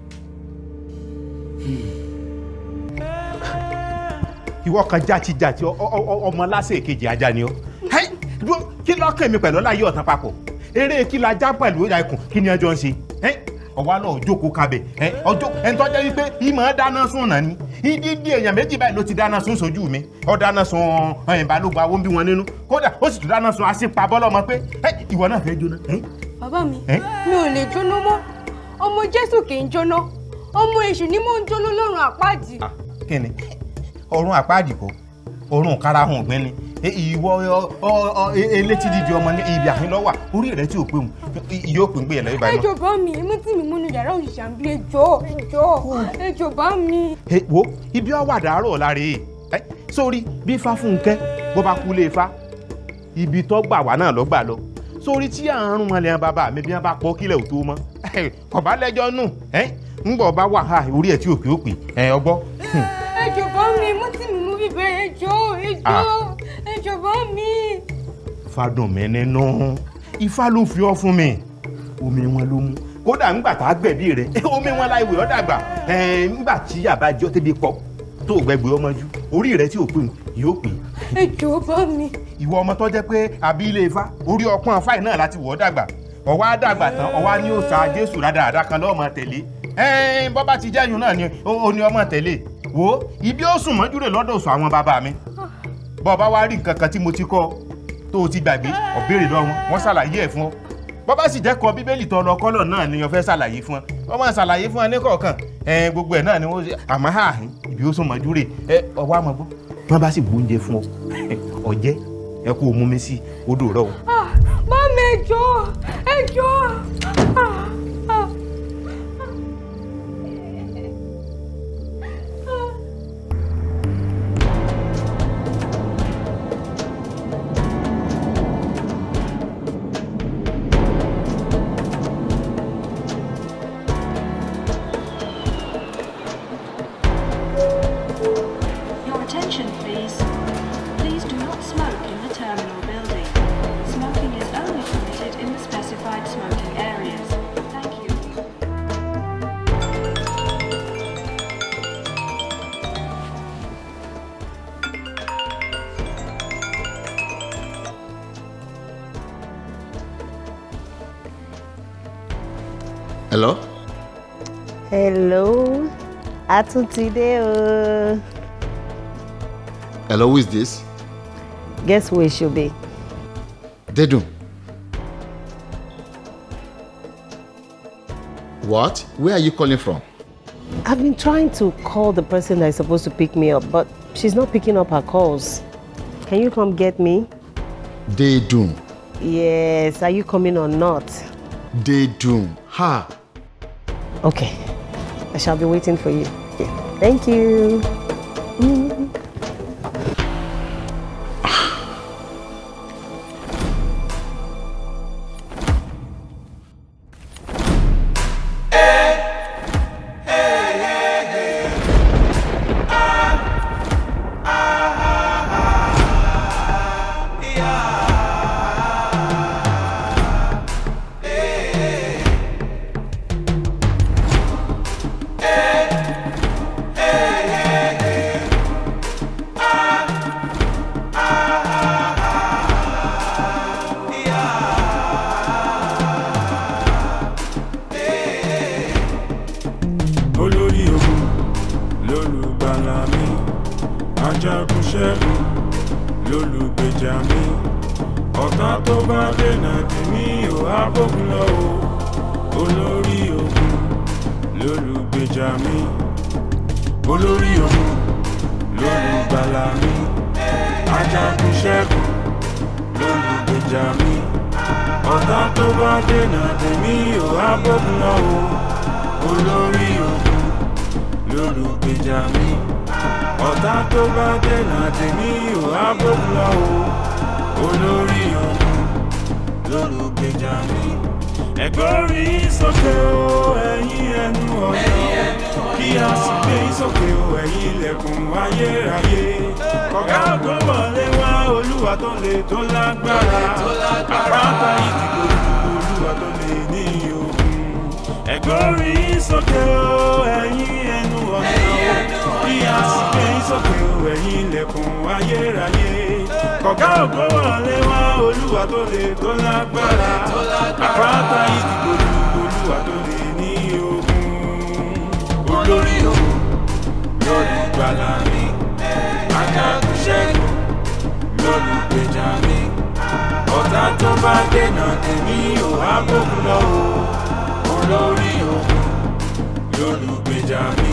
Q: ìwọ kan játijàti ọ- ọ- ọ- ọmọ lásìkò kejì ajá ni ọ Hẹ́n, dúró, kí lọ́kàn mi pẹ̀lú ọláyé ọ̀tán papọ̀ eré kí la já pẹ̀lú ẹkùn kí ni ẹjọ́ ń ṣe Hẹ́n, ọwọ́ náà jókòó kabẹ̀ ẹ ọjọ́ ẹni tó jẹ́ wípé ìmọ̀ dáná sùn náà ni ìdídí èèyàn méjì báyìí ló ti dáná sùn sójú mi ọ dáná sun ẹ̀yìn balógun àwọn bí wọn nínú kódà ó sì tún dáná sun àṣìpa bọ́lọ́mọ pé ẹ ìwọ náà fẹ́ jóná Hẹ́n,
R: bàbá mi
Q: Ẹ́?
R: mi ò lè jóná mọ́ ọmọ jésù kì í jóná ọmọ èṣù ni mò ń jóná lọ́rùn àpáàdì.
Q: kí ni ọrùn àpáàdì kọ ọrùn karahun ọgbẹ ni E- ìwọ ọ- ọ- ọ- e- elétí dídì ọmọ ní ibi àhín lọ́wà orí rẹ tí ò pé òun yóò pín gbé yẹn lọ́yìn báyìí náà.
R: ẹjọ bá mi èmi tí mi múnú yàrá òṣìṣẹ́ àbí ẹjọ ẹjọ ẹjọ bá mi.
Q: Ẹ, wo ibi ọwàdà àárọ̀ láre ẹ sórí bí ifá fúnkẹ́ bó bá kú lé ifá ibi tó gbà wá náà ló gbà lọ sórí tí àrùn wọn lẹ́yìn bàbá mi bí wọ́n bá pọ̀ kílẹ̀ ò tó mọ́ kò bá lẹ́jọ́ nù ẹ ńgbọ̀ bá wà ha orí ẹ̀ tí òkè òpè ẹ ọgbọ́.
R: ẹjọ bá mi èmi tí mi mú bíbẹ ẹjọ ẹjọ
Q: Ah.
R: ẹjọ bá mi.
Q: fadùn mi nínú ifá ló fi ọ fún mi omi wọn ló mú kódà ńgbà tá a gbẹ̀bí rẹ omi wọn láì wẹ̀ ọ́ dàgbà ẹ̀ ńgbà tí yàrá jọ tẹ́bi pọ̀ tó gbẹgbẹ ọmọ jù orí rẹ tí ò pé òun yóò pè é
R: ẹjọ bá mi.
Q: ìwọ ọmọ tó jẹ́ pé àbí ilé ifá orí ọpọ́n fáì náà láti wọ̀ ọ́ dàgbà ọwọ́ á dàgbà tán ọwọ́ á ní òòṣà jésù rádaràdà kan lọ́ọ́ máa tẹ̀lé ẹ̀ẹ́n bọ́ bá ti jẹ́yìn náà ni ó ó ní ọmọ tẹ̀lé wo ibi ó sùn mọ́jú rẹ̀ lọ́dọ̀ òṣù àwọn bàbá mi bọ́ bá wá rí nǹkan kan tí mo ti kọ́ tó o ti gbàgbé ọ̀bẹ̀rẹ̀ lọ́wọ́ wọ́n ṣàlàyé ẹ̀ fún ọ bọ́ bá sì jẹ́ kọ bíbélì tó lọ kọ́lọ̀ náà ni wọ́n fẹ́ ṣàlàyé fún ọ wọ́n máa ṣàlàyé fún ọ ní kọ̀ọ̀kan ẹ̀ẹ́n gbogbo ẹ̀ náà ni wọ́n ṣe àmọ́ àhín ibi ó sùn mọ́jú rẹ̀ ẹ ọwọ́ àmọ́ gbọ́ wọ́n bá sì gbóúnjẹ fún ọ ọ̀jẹ́ ẹ kó o mú mi sí odò rẹ o.
R: Ah, bá mi ẹjọ ẹjọ. Ah, ah.
C: hello.
D: hello atúntìdé o.
C: hello who is this.
D: guess who it should be.
C: Dedun. What? Where are you calling from?
D: I've been trying to call the person that is supposed to pick me up, but she's not picking up her calls. Can you come get me?
C: Dedun.
D: Yes, are you coming or not?
C: Dedun. Ha.
D: Okay, I shall be waiting for you. Thank you. Mm.
A: olórí ogun lólùgbàlà mi ajagun ṣẹ́gun lólùgbèjà mi ọ̀tá tó bá dènà tèmi ò á bógun lọ o olórí ogun lólùgbèjà mi olórí ogun lólùgbàlà mi ajagun ṣẹ́gun lólùgbèjà mi ọ̀tá tó bá dènà tèmi ò á bógun lọ o olórí ogun lólùgbèjà mi ọ̀tá tó bá dènà tèmi ò á bógun lọ o olórí ogun lólùgbèjà mi. ẹ̀gbọ́rí sókè o ẹ̀yin ẹnu ọ̀nà kí a sì gbé sókè o ẹ̀yin ilẹ̀kùn ayérayé kọ̀gá ògo wọlé wá olúwa tó le tó lágbára àpáta ìdìbò olúwa tó le ní ogun ẹ̀gbọ́rí sókè o ẹ̀yin ẹnu ọ̀nà kí a sì gbé sókè o ẹ̀yin ilẹ̀kùn ayérayé kọ̀gá ògo wọlé wá olúwa tó le tó lágbára àpáta ìdìbò olúwa tó le ní ogun olórí ogun lólùgbàlà mi ajagun ṣẹ́gun lólùgbèjà mi ọ̀tá tó bá dènà tèmi ò á bógun lọ o olórí ogun lólùgbèjà mi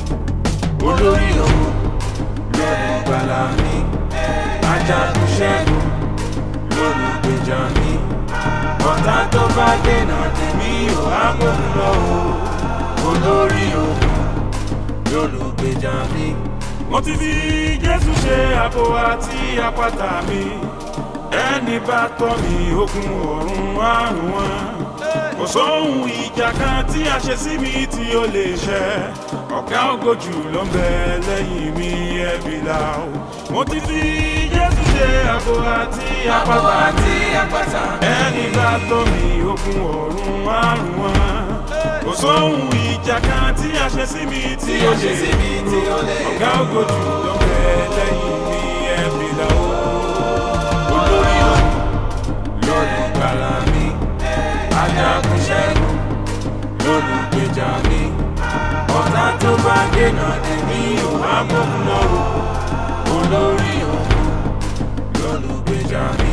A: olórí ogun lólùgbàlà mi ajagun ṣẹ́gun lólùgbèjà mi ọ̀tá tó bá dènà tèmi ò á bógun lọ o olórí ogun lólùgbèjà mi. mo ti fi jésù ṣe àbò àti àpáta mi ẹni bá tọ́ mi ogun ọ̀run àrùn wọn kò sóhun ìjà kan tí a ṣe sí mi tí ó lè ṣẹ ọ̀gá ògojù ló ń bẹ lẹ́yìn mi ẹ̀bí la o mo ti fi jésù ṣe àbò àti àpáta ẹni bá tọ́ mi ogun ọ̀run àrùn wọn kò sóhun ìjà kan tí a ṣe sí mi tí ó lè ọ̀gá ògojù ló ń bẹ lẹ́yìn mi ẹ̀bí la o olórí o lórí gbàlà mi ajagun ṣẹ́gun lólùgbèjà mi ọ̀tá tó bá dènà tèmi ò wá bóun lọ o olórí òun lólùgbèjà mi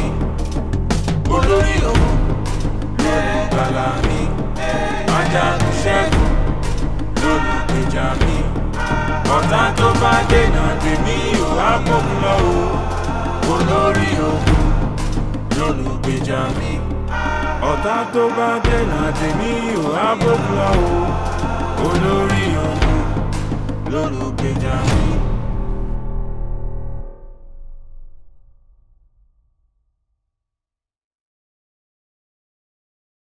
A: olórí òun lólùgbàlà mi ajagun ṣẹ́gun lólùgbèjà mi ọ̀tá tó bá dènà tèmi ò wá bóun lọ o olórí òun lólùgbèjà mi ọ̀tá tó bá dènà tèmi ò á bókun lọ o olórí ọ̀hún lólùgbèjà mi.